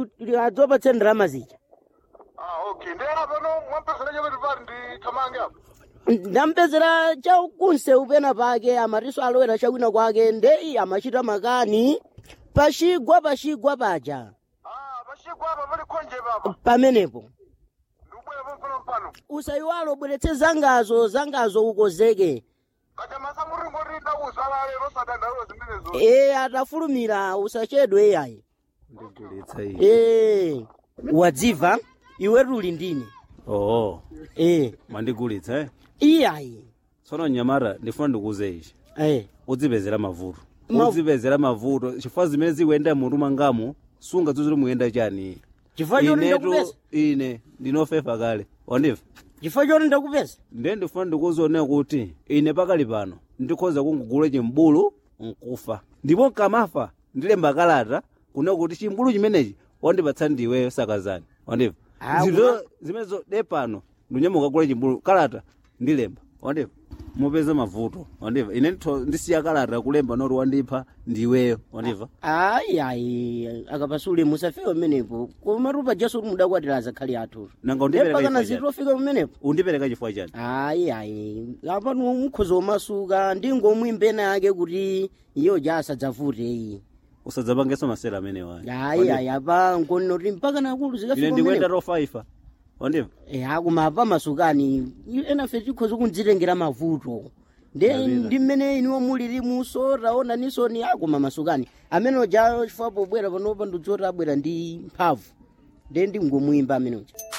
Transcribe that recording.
kuti adzopatse ndalama zija ah okay ndi apa no mwampesera chapati pati ndi thamange apa ndampezera chakunsewu pena pake amatiso alowera chakwina kwake ndeyi amachita makani pachigwa pachigwa paja ah pachigwa apa pali khonje papa pamenepo ndikubwera pompano mpano usayiwalo bweretse zangazo zangazo ukozeke kacha masamuringo ndi ndakuzala lero sadandaula zimenezo e atafulumira usachedwe iyayi ndigulitsa iyi e wadziva iwe tuli ndine oo e mandigulitsa eh iyayi tsono nyamara ndifuna ndikuuze ichi e udzipezera mavuto Ma- udzipezera mavuto chifukwa zimene zikuyenda mutu mangamo sunga zozili muyenda chani chifukwa choti inetu ndakupeza ine ndinofefa kale wandiva chifukwa choti ndakupeza ndiye ndifuna ndikuzione kuti ine pakali pano ndikhoza kungugula chimbulu nkufa ndipo nkamafa ndilemba kalata kuna kuti chimbulu chimenechi wandipatsa ndiweyo sakazani wandiva Ah, zito zimenezo de pano ndinyamuka kugula chimbulu kalata ndilemba wandiva mupeza mavuto wandiva ine nditho ndisiya kalata kulemba noti wandipha ndiweyo wandiva ayi ayi akapasule musafewe pamenepo koma tupa jaso kuti mudakwatira azakhali athu nanga undipereka mpakana chifukwa chani zitofika pamenepo undipereka chifukwa chani ayi ayi apa mukhoza umasuka ndingomwimbe yake kuti iyo ja asadzavute iyi usadzapangenso masera amenewa ayi ayi apa nkonoti mpakana akulu ine zikafika ndikuyenda pamenepo tofaifa wandiva e akuma apa masukani enafe tikhoza kundzitengera mavuto nde Ndapita. ndi mmene iniwo muliri muso taona nisoni akuma masukani amene ja chifukwa pobwera panopa ndidzoti abwera ndi mphamvu nde ndingomwimba amene uja